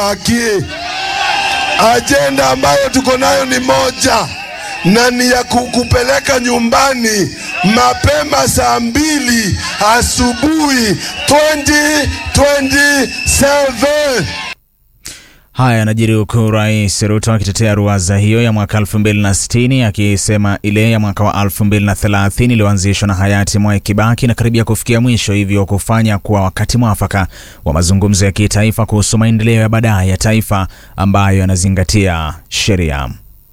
haki. Ajenda ambayo tuko nayo ni moja na ni ya kukupeleka nyumbani mapema saa mbili asubuhi 2027. Haya yanajiri huku Rais Ruto akitetea ruwaza hiyo ya mwaka 2060 akisema ile ya mwaka wa 2030 iliyoanzishwa na hayati Mwai Kibaki inakaribia kufikia mwisho, hivyo kufanya kuwa wakati mwafaka wa mazungumzo ya kitaifa kuhusu maendeleo ya baadaye ya taifa ambayo yanazingatia sheria.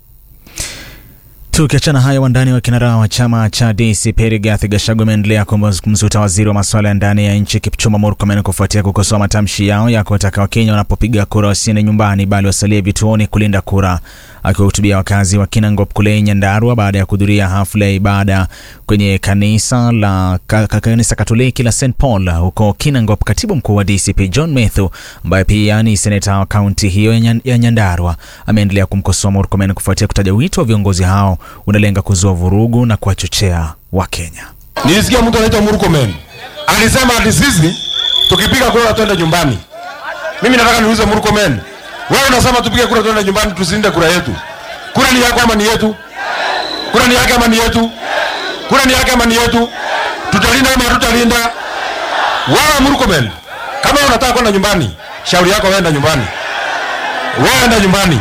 Tukiachana hayo, wandani wa kinara wa chama cha DCP Rigathi Gachagua ameendelea kumzuta waziri wa masuala ya ndani ya nchi Kipchumba Murkomen kufuatia kukosoa matamshi yao ya kuwataka Wakenya wanapopiga kura wasiende nyumbani bali wasalie vituoni kulinda kura. Akiwahutubia wakazi wa Kinangop kule Nyandarua baada ya kuhudhuria hafla ya ibada kwenye kanisa la ka, ka, kanisa Katoliki la St Paul huko Kinangop, katibu mkuu wa DCP John Methu ambaye pia ni seneta wa kaunti hiyo ya, Nyan, ya Nyandarua ameendelea kumkosoa Murkomen kufuatia kutaja wito wa viongozi hao unalenga kuzua vurugu na kuwachochea Wakenya. Nilisikia mtu anaitwa Murkomen alisema ati sisi tukipiga kura twende nyumbani. Mimi nataka niulize Murkomen, wewe unasema tupige kura twende nyumbani, tusinde kura yetu. Kura ni yako ama ni yetu? Kura ni yake ama ni yetu? Kura ni yake ama ni yetu? Tutalinda ama tutalinda? Wewe Murkomen, kama unataka kwenda nyumbani, shauri yako, wewe nyumbani, wewe enda nyumbani.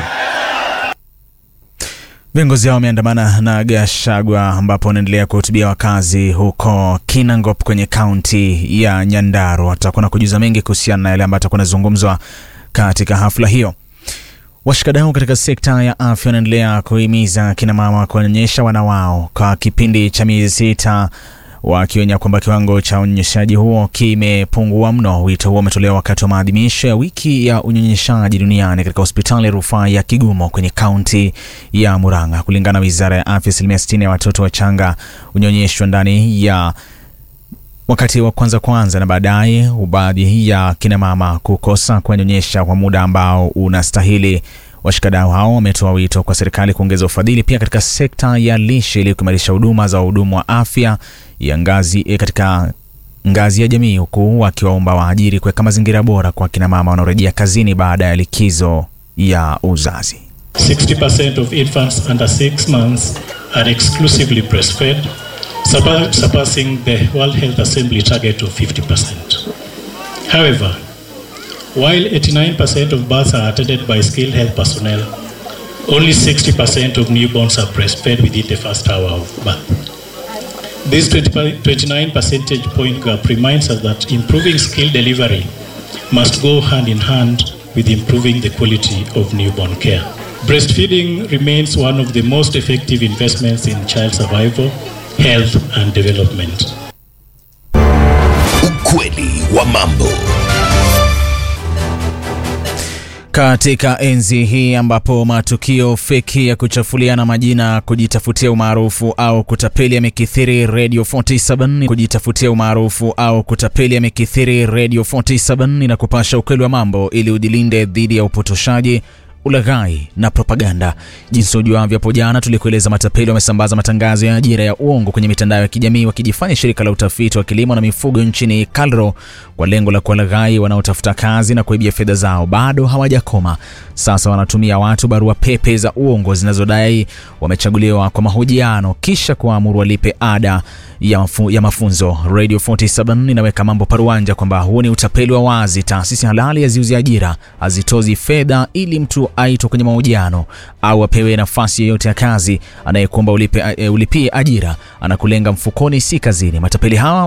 Viongozi hao wameandamana na Gachagua ambapo wanaendelea kuhutubia wakazi huko Kinangop kwenye kaunti ya Nyandarua. Tutakuwa na kujuza mengi kuhusiana na yale ambayo atakuwa anazungumzwa katika hafla hiyo. Washikadau katika sekta ya afya wanaendelea kuhimiza kina mama kuonyesha wana wao kwa kipindi cha miezi sita wakionya kwamba kiwango cha unyonyeshaji huo kimepungua mno. Wito huo umetolewa wakati wa maadhimisho ya wiki ya unyonyeshaji duniani katika hospitali ya rufaa ya Kigumo kwenye kaunti ya Murang'a. Kulingana na wizara ya afya, asilimia 60 ya watoto wachanga unyonyeshwa ndani ya wakati wa kwanza kwanza, na baadaye baadhi ya kina mama kukosa kuwanyonyesha kwa muda ambao unastahili. Washikadau hao wametoa wito kwa serikali kuongeza ufadhili pia katika sekta ya lishe ili kuimarisha huduma za wahudumu wa afya ya ngazi eh, katika ngazi ya jamii, huku wakiwaomba waajiri kuweka mazingira bora kwa kina mama wanaorejea kazini baada ya likizo ya uzazi. 60% of infants under 6 months are exclusively breastfed, surpa- surpassing the World Health Assembly target of 50%. However, while 89% of births are attended by skilled health personnel, only 60% of newborns are breastfed within the first hour of birth. This 20 29 percentage point gap reminds us that improving skill delivery must go hand in hand with improving the quality of newborn care. Breastfeeding remains one of the most effective investments in child survival, health, and development. Ukweli wa mambo. Katika enzi hii ambapo matukio feki ya kuchafuliana majina, kujitafutia umaarufu au kutapeli yamekithiri, Radio 47 kujitafutia umaarufu au kutapeli yamekithiri, Radio 47 na kupasha ukweli wa mambo ili ujilinde dhidi ya upotoshaji ulaghai na propaganda. Jinsi ujuavyo, hapo jana tulikueleza matapeli wamesambaza matangazo ya ajira ya uongo kwenye mitandao ya kijamii wakijifanya shirika la utafiti wa kilimo na mifugo nchini KALRO kwa lengo la kuwalaghai wanaotafuta kazi na kuibia fedha zao. Bado hawajakoma. Sasa wanatumia watu barua pepe za uongo zinazodai wamechaguliwa kwa mahojiano kisha kuwaamuru walipe ada ya, mafu, ya mafunzo. Radio 47 inaweka mambo paruanja kwamba huo ni utapeli wa wazi. Taasisi halali haziuzi ajira, hazitozi fedha ili mtu aitwe kwenye mahojiano au apewe nafasi yoyote ya kazi. Anayekuomba ulipe, uh, ulipie ajira anakulenga mfukoni, si kazini. Matapeli hawa